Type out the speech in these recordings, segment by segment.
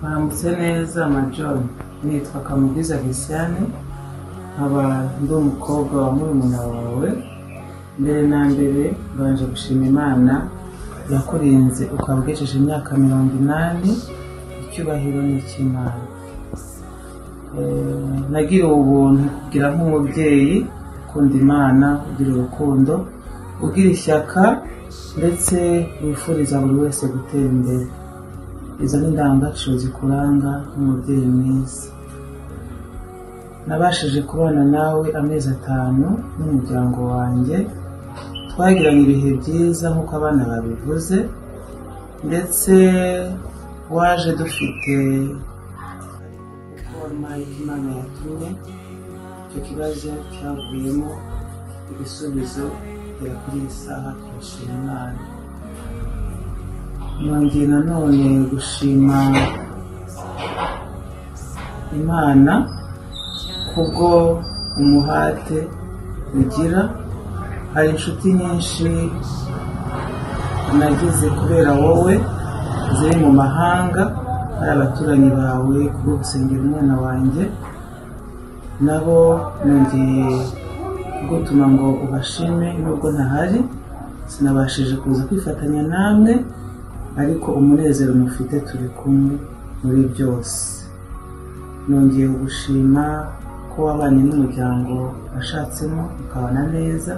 Mwambutse neza Major, nitwa Kamugiza Christiane, nkaba ndi umukobwa wa murumuna wawe. Mbere na mbere mbanje gushima Imana yakurinze ukaba ugejeje imyaka mirongo inani, icyubahiro ni icy'Imana. Eh, Nagiriwe ubuntu kugira nk'umubyeyi, ukunda Imana, ugira urukundo, ugira ishyaka ndetse wifuriza buri wese gutera imbere. Izo ni indangagaciro zikuranga nk'umubyeyi mwiza. Nabashije kubana nawe amezi atanu n'umuryango wanjye, twagiranye ibihe byiza nk'uko abana babivuze, ndetse waje dufite foroma y'Imana yatumye, icyo kibazo cyavuyemo ibisubizo bigera kuri iyi saha turashima Imana. Nongeye nanone gushima Imana kubwo umuhate ugira. Hari inshuti nyinshi nagize kubera wowe ziri mu mahanga, hari abaturanyi bawe kubwo gusengera umwana wanjye, nabo nongeye kugutuma ngo ubashime nubwo ntahari, sinabashije kuza kwifatanya namwe, ariko umunezero mufite turi kumwe muri byose. Nongeye kugushima ko wabanye n'umuryango washatsemo ukabana neza,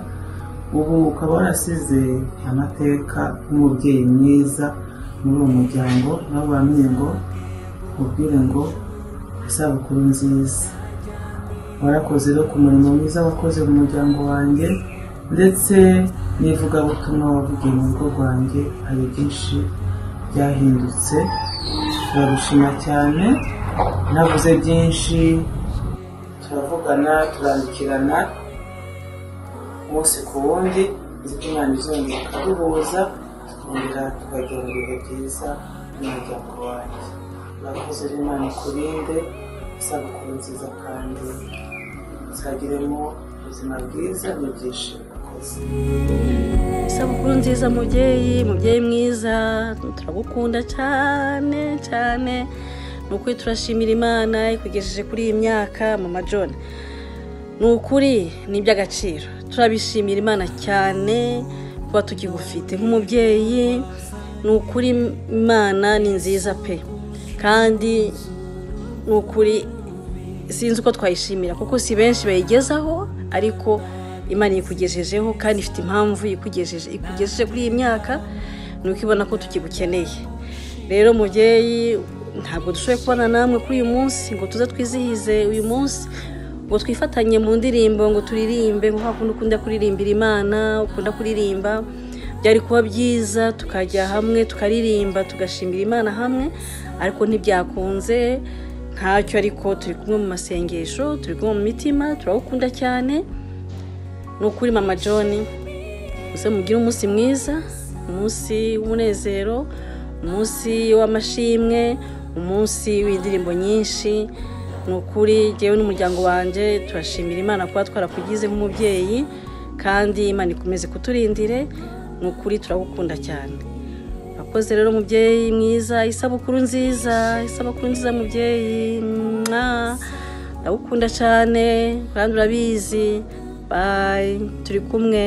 ubu ukaba warasize amateka nk'umubyeyi mwiza muri uwo muryango, nabo bamenye ngo ubwire ngo isabukuru nziza. Warakoze rero ku murimo mwiza wakoze mu muryango wanjye, ndetse n'ivugabutumwa wavugiye mu rugo rwanjye, hari byinshi byahindutse. Turagushima cyane, navuze byinshi, turavugana, turandikirana umunsi ku wundi, nzi ko Imana izongera ikaduhuza, tukongera tukajya mu bihe byiza n'umuryango wanjye. Urakoze rero Imana ikurinde, isabukuru nziza kandi uzagiremo ubuzima bwiza n'ibyishimo ukoze. isabukuru nziza mubyeyi mubyeyi mwiza turagukunda cyane cyane ni ukuri turashimira imana ikugejeje kuri iyi myaka mama john ni ukuri ni iby'agaciro turabishimira imana cyane kuba tukigufite nk'umubyeyi ni ukuri imana ni nziza pe kandi ni ukuri sinzi uko twayishimira kuko si benshi bayigezaho ariko imana ikugejejeho kandi ifite impamvu ikugejeje ikugejeje kuri iyi myaka ni uko ibona ko tukigukeneye rero mubyeyi ntabwo dushoboye kubona namwe kuri uyu munsi ngo tuze twizihize uyu munsi ngo twifatanye mu ndirimbo ngo turirimbe ngo hakundi ukunda kuririmbira imana ukunda kuririmba byari kuba byiza tukajya hamwe tukaririmba tugashimira imana hamwe ariko ntibyakunze ntacyo ariko turi kumwe mu masengesho turi kumwe mu mitima turagukunda cyane ni ukuri mama john muze mugire umunsi mwiza umunsi w'umunezero umunsi w'amashimwe umunsi w'indirimbo nyinshi ni ukuri njyewe n'umuryango wanjye turashimira imana kuba twarakugize nk'umubyeyi kandi imana ikomeze kuturindire ni ukuri turagukunda cyane urakoze rero mubyeyi mwiza isabukuru nziza isabukuru nziza mubyeyi mwa ndagukunda cyane kandi urabizi bayi turi kumwe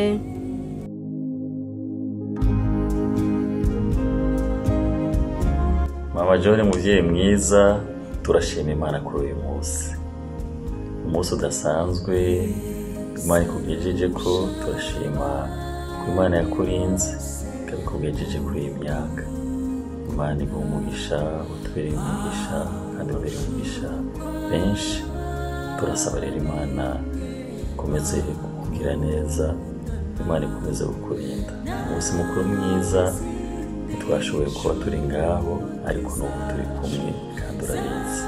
mama john mubyeyi mwiza turashima imana kuri uyu munsi umunsi udasanzwe imana ikugejeje ko turashima ko imana yakurinze ikaba ikugejeje kuri iyi myaka imana iguha umugisha utubereye umugisha kandi ubereye umugisha benshi turasaba rero imana ikomeze kukubwira neza imana ikomeze kukurinda umunsi mukuru mwiza ntitwashoboye kuba turi ngaho ariko n'ubu turi kumwe kandi urabizi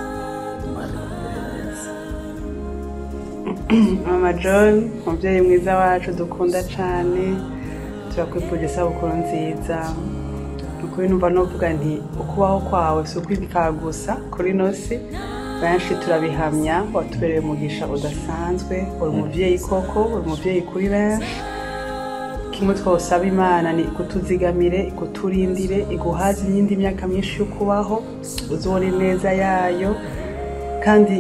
imana ikumere neza mama john umubyeyi mwiza wacu dukunda cyane turakwifurije isabukuru nziza ukuri numva nuvuga nti ukubaho kwawe si ukwibikaba gusa kuri nosi benshi turabihamya watubereye umugisha udasanzwe uri umubyeyi koko uri umubyeyi kuri benshi kimwe twosaba imana ni ikutuzigamire ikuturindire iguhaze iyindi myaka myinshi yo kubaho uzubone neza yayo kandi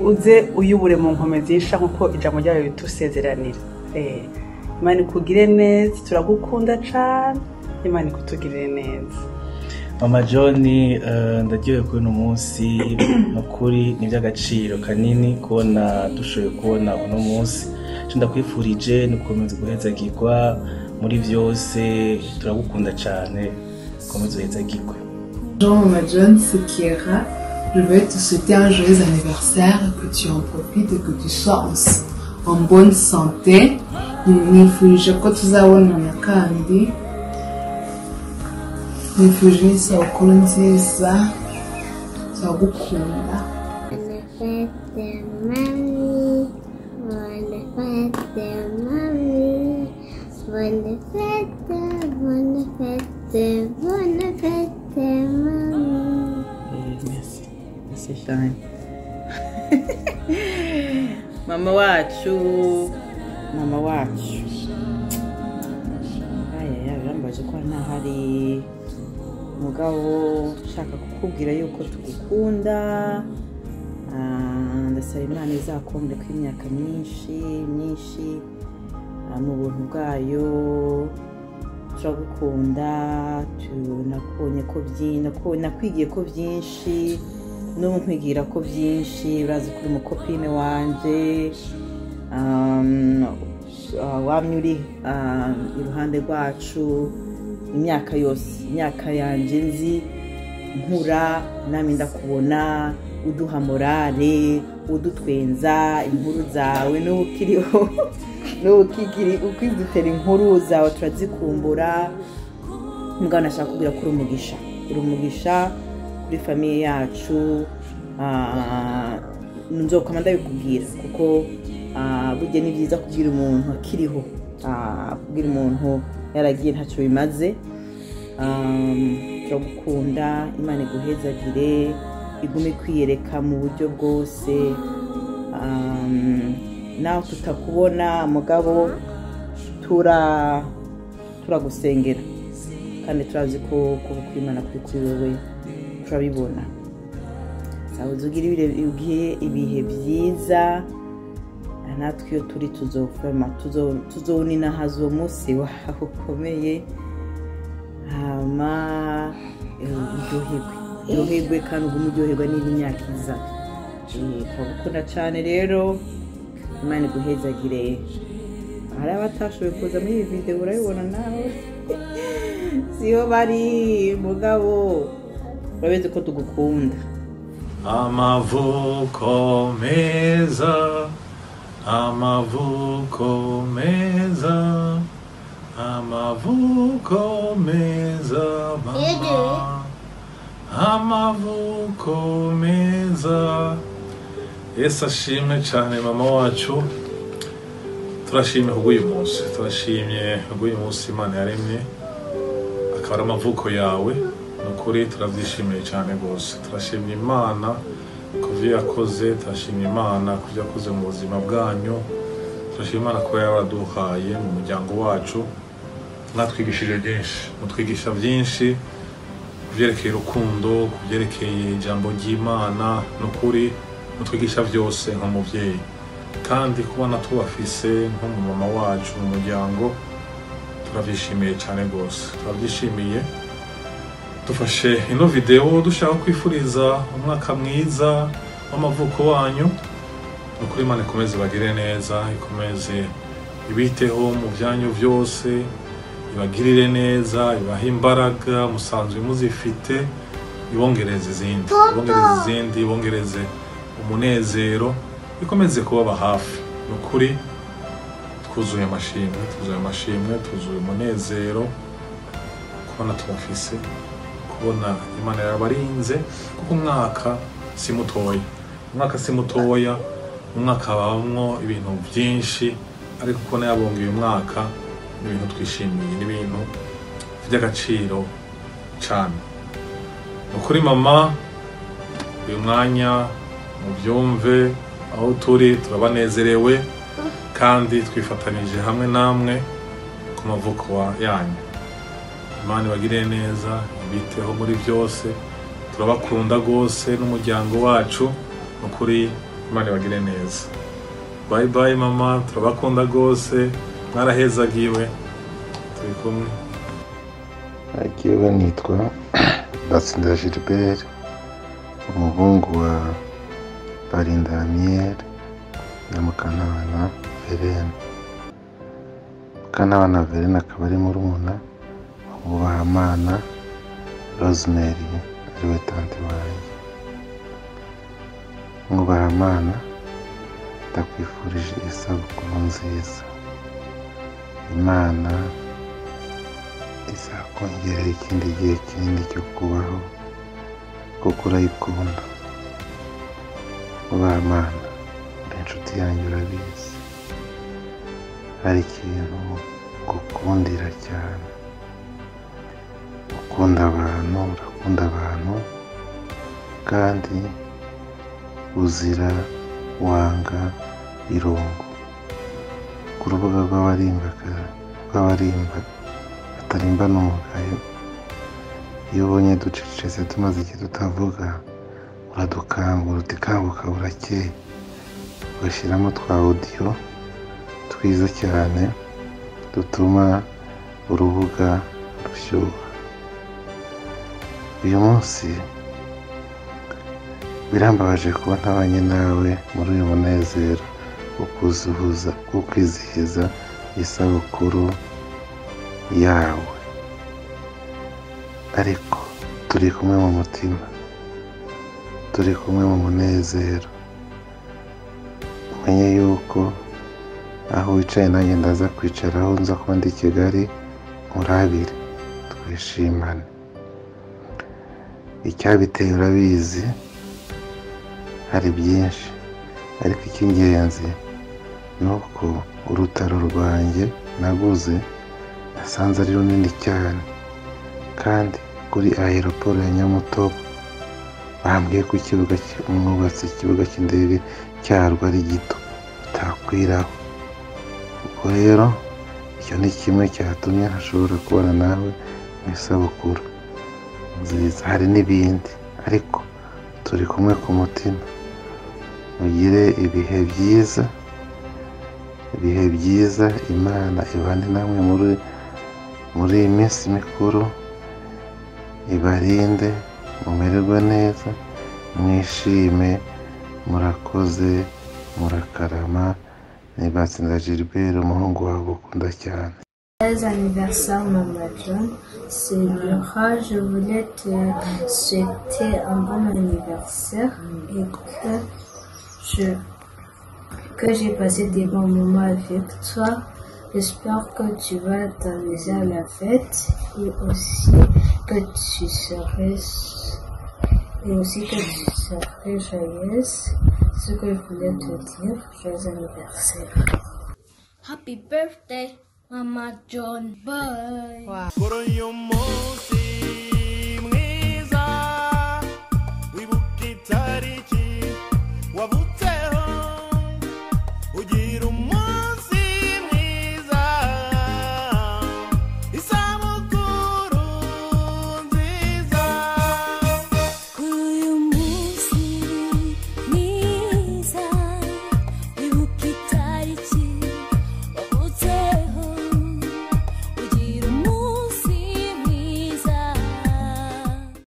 uze uyubure mu nkomezi y'isha nk'uko ijambo ryayo ritusezeranira Eh, imana ikugire neza turagukunda cyane imana ikutugirire neza mama john eh, ndaryohewe kuri uno munsi nukuri ni iby'agaciro kanini kubona dushoboye kubona uno munsi icyo ndakwifurije ni ugukomeza guhezagirwa muri byose turagukunda cyane ukomeze uhezagirwe Jean Omadjon, c'est Kiera. Je vais te souhaiter un joyeux anniversaire, que tu en profites et que tu sois en, s- en bonne santé. nifuje ko tuzabonana kandi nifuje n'isabukuru nziza turagukunda Birthday, mommy. Bonne fête, mommy. Bonne fête, bonne fête, bonne fête, mommy. merci merci cyane mama wacu mama wacu ayaya birambaje ko ntahari mugabo nshaka kukubwira yuko tugukunda Ah, ndasaba imana izakombe ko imyaka myinshi myinshi ah, mu buntu bwayo turagukunda tu- nabonye ko byinshi nakwigiye ko byinshi n'ubu nkwigira ko byinshi urazi ko uri umukopine wanjye Um, ah, wamye uri ah, iruhande rwacu imyaka yose imyaka yanjye nzi nkura nami ndakubona uduha morale udutwenza inkuru zawe n'ubu ukiriho n'ubu ukigiri ukidutera inkuru zawe turazikumbura muganga ashaka kubwira ko uri umugisha uri umugisha kuri famiye yacu ah, nzoka ndabikubwira kuko ah, burya ni byiza kubwira umuntu akiriho ah, kubwira umuntu yaragiye ntacyo bimaze Um, turagukunda imana iguhezagire igume kwiyereka mu buryo bwose Um, nawe tutakubona mugabo tura turagusengera kandi turazi ko kuba kwimana kuri kuri wowe turabibona sabuze ugire ibire- ibihe- ibihe byiza natwe iyo turi tuzovoma tuzo- tuzoninahaza uwo munsi wawe ukomeye hama eh, uryoherwe uryoherwe kandi ugume uryoherwa n'indi myaka iza Eh, turagukunda cyane rero imana iguhezagire hari abatashoboye kuza muri iyi videwo urabibona nawe siyo bari mugabo urabizi ko tugukunda amavuko meza amavuko meza amavuko meza mama amavuko meza yesu ashimwe cyane mama wacu turashimye kubw'uyu munsi turashimye kubw'uyu munsi imana yaremye akaba ari amavuko yawe ni ukuri turabyishimiye cyane rwose turashimye imana ku byo yakoze turashimye imana ku byo yakoze mu buzima bwanyu turashimye imana kuba yaraduhaye mu muryango wacu mwatwigishije byinshi mutwigisha byinshi ku byerekeye urukundo ku byerekeye ijambo ry'imana ni ukuri mutwigisha byose nk'umubyeyi kandi kubona tubafise nk'umumama wacu mu muryango turabyishimiye cyane rwose turabyishimiye dufashe ino videwo dushaka kwifuriza umwaka mwiza w'amavuko wanyu ni ukuri imana ikomeze bagire neza ikomeze ibiteho mu byanyu byose ibagirire neza ibahe imbaraga musanzwe muzifite ibongereze izindi ibongereze izindi ibongereze umunezero ikomeze kubaba hafi ni ukuri twuzuye amashimwe twuzuye amashimwe twuzuye umunezero kubona tubafise kubona imana yabarinze kuko umwaka si mutoya umwaka si mutoya mu mwaka habamo ibintu byinshi ariko kubona yabonga uyu mwaka ni ibintu twishimiye ni ibintu by'agaciro cyane ni ukuri mama uyu mwanya mubyumve aho turi turabanezerewe kandi twifatanyije hamwe namwe ku mavuko yanyu imana ibagire neza ibiteho muri byose turabakunda rwose n'umuryango wacu ni ukuri imana ibagire neza bayi bayi mama turabakunda rwose mwarahezagiwe turi kumwe akiwe nitwa batsinda gilbert umuhungu wa barinda amiyeri na mukanabana verena mukanabana verena akaba ari murumuna wubahamana rosemary ariwe tante wanjye mwubahamana ndakwifurije isabukuru nziza imana izakongerera ikindi gihe kinini cyo kubaho kuko urayikunda mwubahamana uri inshuti yanjye urabizi hari ikintu gukundira cyane ukunda abantu urakunda abantu kandi uzira wanga irungu ku rubuga rw'abarimba rw'abarimba batarimba n'umugayo iyo ubonye ducecetse tumaze igihe tutavuga uradukangura utikanguka burakeye ugashyiramo twa odiyo twiza cyane dutuma urubuga rushyuha uyu munsi birambabaje kuba ntabanye nawe muri uyu munezero wo kuzuhuza wo kwizihiza isabukuru yawe ariko turi kumwe mu mutima turi kumwe mu munezero umenye yuko aho wicaye nanjye ndaza kwicara aho nza kuba ndi i kigali murabire twishimane icyabiteye urabizi hari byinshi ariko icy'ingenzi ni uko urutaro rwanjye naguze nasanze ari runini cyane kandi kuri aeroporo ya nyamutobo bambwiye ko ikibuga umwubatsi ikibuga cy'indege cyarwo ari gito utakwiraho ubwo rero icyo ni kimwe cyatumye hashobora kubana nawe mu isabukuru nziza hari n'ibindi ariko turi kumwe ku mutima ugire ibihe byiza ibihe byiza imana ibane namwe muri muri iyi minsi mikuru ibarinde mumererwe neza mwishime murakoze murakarama ni batsinda gilbert umuhungu wawe ukunda cyane Joyeux anniversaire Maman John, c'est Laura, je voulais te souhaiter un bon anniversaire et que je que j'ai passé des bons moments avec toi. J'espère que tu vas t'amuser à la fête et aussi que tu serais et aussi que tu serais joyeuse. Ce que je voulais te dire, joyeux anniversaire. Happy birthday, Mama John. Bye. Por hoy un músico.